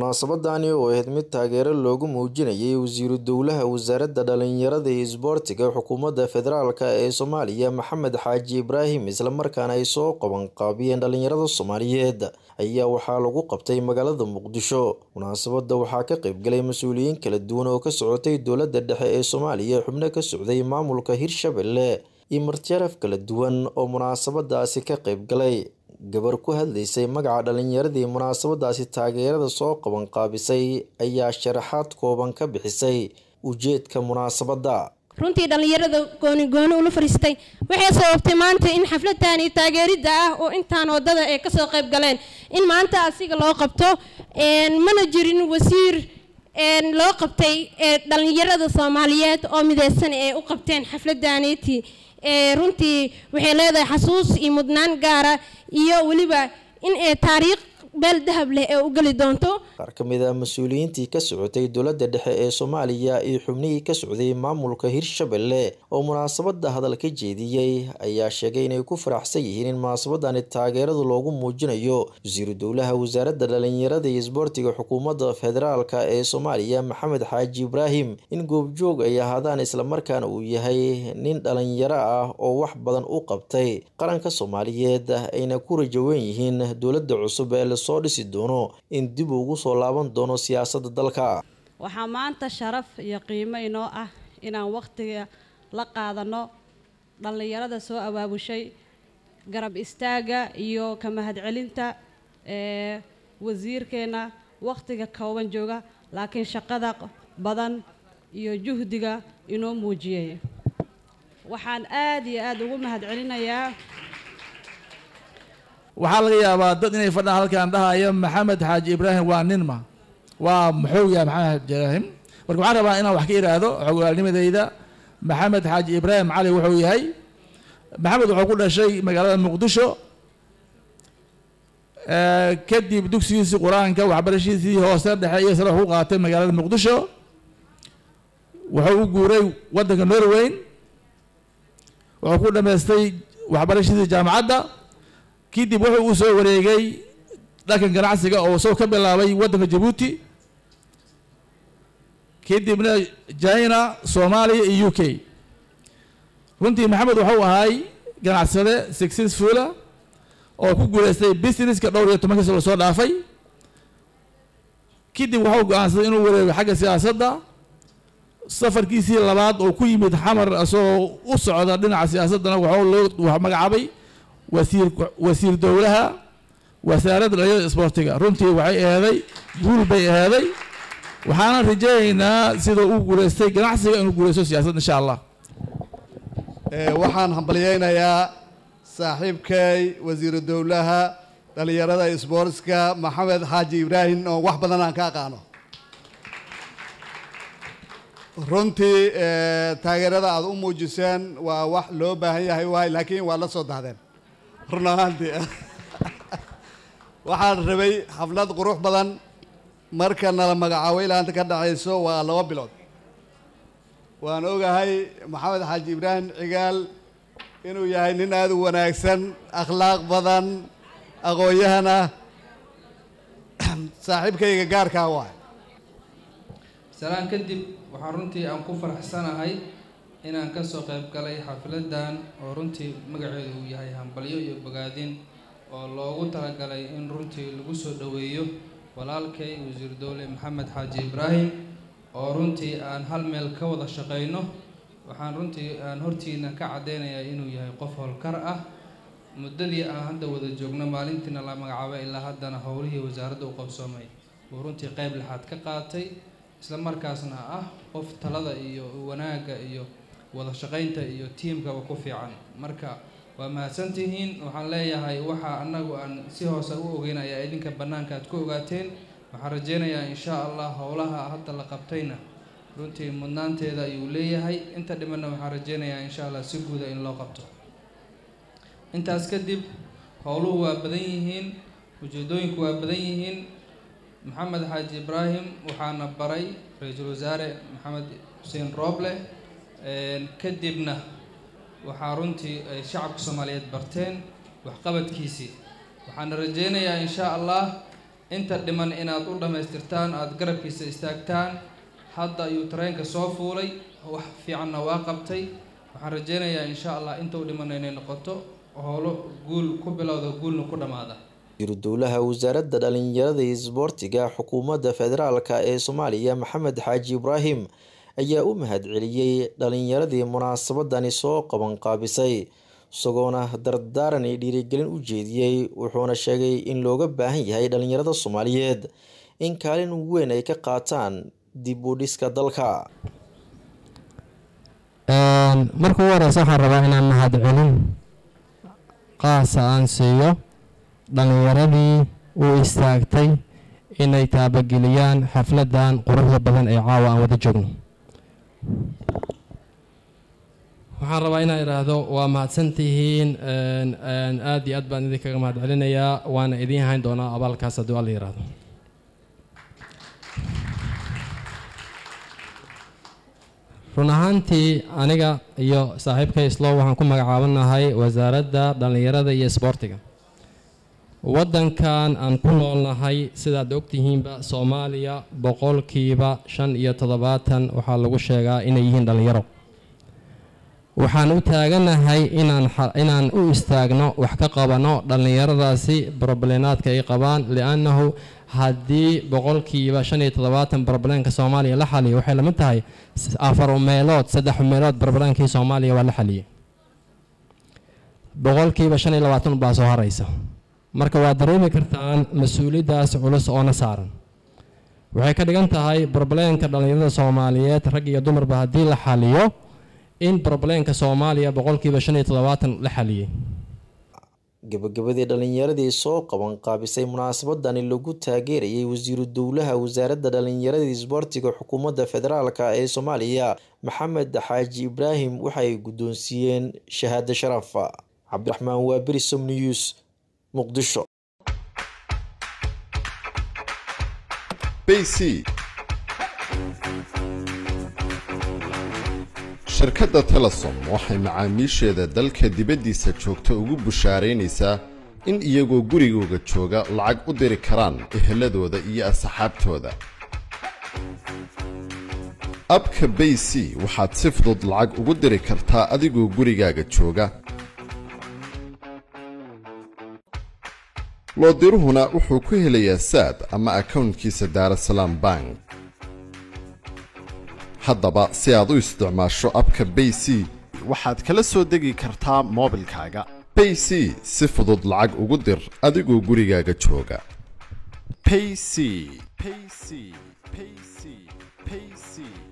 munaasabadani oo ahayd mid taageero loogu muujinayay wasiiru dowlaha wasaaradda dhalinyarada iyo isboortiga xukuumadda federaalk ee soomaaliya maxamed xaaji ibraahim islamarkaana ay soo qabanqaabiyeen dhalinyarada soomaaliyeed ayaa waxaa lagu qabtay magaalada muqdisho munaasabadda waxaa ka qaybgalay mas-uuliyiin kala duwan oo ka socotay dowladda dhexe ee soomaaliya xubno ka socday maamulka hirshabelle iyo martiaraf kala duwan oo munaasabadaasi ka qaybgalay gabar ku hadlaysay magaca dhalinyaradii munaasabadaasi taageerada soo qabanqaabisay ayaa sharaxaad kooban ka bixisay ujeedka munaasabadda runtii dhallinyarada gooni gooni ula fariistay waxay sababtay maanta in xafladan iyo taageeridda ah oo intaan wadada ay kasoo qayb galeen in maanta asiga loo qabto mana jirin wasiir loo qabtay dhalinyarada soomaaliyeed oo mideysan ee u qabteen xafladaniiti runtii waxay leedahay xasuus iyo mudnaan gaara iyo weliba in ay taariikh beel dahab leh ee u geli doonto qaar ka mid a mas-uuliyiintii ka socotay dowladda dhexe ee soomaaliya iyo xubnihii ka socday maamulka hirshabelle oo munaasabadda hadal ka jeediyey ayaa sheegay inay ku faraxsan yihiin in munaasabadani taageeradu loogu muujinayo wasiiru dowlaha wasaaradda dhalinyarada iyo isboortiga xukuumadda federaalk ee soomaaliya maxamed xaaji ibraahim in goobjoog ay ahaadaan islamarkaana uu yahay nin dhalinyaro ah oo wax badan u qabtay qaranka soomaaliyeed ayna ku rajawen yihiin dowladda cusub ee soo dhisi doono in dib ugu soo laaban doono siyaasadda dalka waxaa maanta sharaf iyo qiimo inoo ah inaan wakhtiga la qaadano dhallinyarada soo abaabushay garab istaagga iyo ka mahadcelinta ee wasiirkeenna wakhtiga kooban jooga laakiin shaqada badan iyo juhdiga inoo muujiyay waxaan aada iyo aada ugu mahadcelinayaa waxaa laga yaabaa dad inay fadhaan halkaan dhahaya maxamed xaaji ibraahim waa ninma waa muxuu yahay maxamed xaaji ibraahim marka waxaan rabaa inaan wax ka ihaahdo xogaalnimadeyda maxamed xaaji ibraahim cali wuxuu yahay maxamed wuxuu ku dhashay magaalada muqdisho kadib dugsigiisii qur-aanka waxbarashiisii hoose dhexe iyo sare wax ku qaatay magaalada muqdisho wuxuu u guuray waddanka norweyn wuxuu ku dhameystay waxbarashiisii jaamacadda kadib wuxuu uu soo wareegay dhankan ganacsiga oo soo ka bilaabay waddanka jabuuti kadibna china soomaaliya iyo u k runtii maxamed wuxuu ahay ganacsade successfula oo ku guuleystay businesska dhowr iyo tobankiisa lasoo dhaafay kadib wuxuu go-aansaday inuu wareego xagga siyaasadda safarkiisii labaad oo ku yimid xamar isagoo u socda dhinaca siyaasaddana wuxuu loo magacaabay wasiir wasiir dowlaha wasaaradda dhalinyarada isboortiga runtii waxay aheeday guul bay aheeday waxaana rajeynaynaa sida uu guuleystay ganacsiga inuu guuleysto siyaasadda insha allah waxaan hambalyeynayaa saaxiibkay wasiiru dowlaha dhalinyarada isboortska maxamed xaaji ibraahim oo wax badan aan ka aqaano runtii taageerada aada u muujiseen waa wax loo baahan yahay waay laakiin waa la soo dahdeen run ahaantii waxaan rabay xaflad qurux badan marka nala magacaabo ilaanta ka dhacayso waa laba bilood waan ogahay maxamed xaaji ibraahim cigaal inuu yahay nin aada u wanaagsan akhlaaq badan aqoon-yahan ah saaxiibkayga gaarkaa waay salaan kadib waxaan runtii aan ku faraxsanahay inaan kasoo qayb galay xafladan oo runtii magaceedu uu yahay hambalyo iyo bogaadin oo loogu talagalay in runtii lagu soo dhoweeyo walaalkay wasiir dowle maxamed xaaji ibraahim oo runtii aan hal meel ka wada shaqeyno waxaan runtii aan hortiina ka caddeynayaa inuu yahay qof howlkar ah muddadii aan hadda wada joogno maalintiina la magacaabay ilaa haddana howlihii wasaaradda u qabsoomay uu runtii qeyb lixaad ka qaatay isla markaasna ah qof talada iyo wanaagga iyo wada shaqaynta iyo tiimkaba ku fiican marka waa mahadsantihiin waxaan leeyahay waxa annagu aan si hoose u ogeyn ayaa idinka bannaanka aad ku ogaateen waxaan rajeynayaa insha allah howlaha hadda la qabtayna runtii mudnaanteeda ayuu leeyahay inta dhimanna waxaan rajeynayaa insha allah si guuda in loo qabto intaas kadib howluhu waa badan yihiin ujeedooyinku waa badan yihiin maxamed xaaji ibraahim waxaana baray ra-iisul wasaare maxamed xuseen rooble kadibna waxaa runtii ay shacabka soomaaliyeed barteen waxqabadkiisii waxaana rajeynayaa insha allah inta dhiman inaad u dhammaystirtaan aada garabkiisa istaagtaan hadda ayuu tareenka soo fuulay wax fiicanna waa qabtay waxaan rajeynayaa insha allah inta u dhiman inay noqoto howlo guul ku bilowda guulna ku dhammaada wasiiru dowlaha wasaaradda dhalinyarada iyo isboortiga xukuumadda federaalk ee soomaaliya maxamed xaaji ibraahim ayaa u mahadceliyey dhalinyaradii munaasabadani soo qabanqaabisay isagoona dardaaran iyo dhiirigelin u jeediyey wuxuuna sheegay in looga baahan yahay dhalinyarada soomaaliyeed in kaalin weyn ay ka qaataan dib u dhiska dalka marka ugu horeysa waxaan rabaa inaan mahadcelin qaasa aan siiyo dhalinyaradii u istaagtay inay taabageliyaan xafladan quruxda badan ee caawa aan wada joogno waxaan rabaa inaan idhaahdo waa mahadsantihiin aada iyo aad baan idinkaga mahad celinayaa waana idiin hayn doonaa abaalkaas haddii alla yihahdo run ahaantii aniga iyo saaxiibka islow waxaan ku magacaabanahay wasaaradda dhallinyarada iyo isboortiga waddankan aan ku noolnahay sidaad ogtihiinba soomaaliya boqolkiiba shan iyo toddobaatan waxaa lagu sheegaa inay yihiin dhallinyaro waxaan u taaganahay inaan inaan u istaagno wax ka qabano dhallinyaradaasi broblenaadka ay qabaan liannahu haddii boqolkiiba shan iyo toddobaatan broblemka soomaaliya la xaliyo waxay lamid tahay afar meelood saddex meelood broblemkii soomaaliya waa la xaliyay boqolkiiba shan iyo labaatan baa soo haraysa marka waad dareemi kartaan mas-uuliyaddaas culus oona saaran waxay ka dhigan tahay broblemka dhallinyarada soomaaliyeed rag iyo dumarba haddii la xaliyo in broblemka soomaaliya boqolkiiba shan iyo toddobaatan la xaliyey gabagabadii dhalinyaradii soo qaban qaabisay munaasabadani lagu taageerayay wasiiru dowlaha wasaaradda dhalinyarada isboortiga xukuumadda federaalk ee soomaaliya maxamed xaaji ibraahim waxay guddoonsiiyeen shahaado sharaf cabdiraxmaan waaberi som news muqdisho shirkadda telesom waxay macaamiisheeda dalka dibaddiisa joogta ugu bushaaraynaysaa in iyagoo gurigooga jooga lacag u diri karaan eheladooda iyo asxaabtooda abka bay c waxaad si fudud lacag ugu diri kartaa adigoo gurigaaga jooga loodiruhuna wuxuu ku helayaa saad ama akownkiisa daarasalaam bank haddaba si aad u isticmaasho abka bay c waxaad kala soo degi kartaa moobilkaaga bay c si fudud lacag ugu dir adigoo gurigaaga jooga payc payc payc payc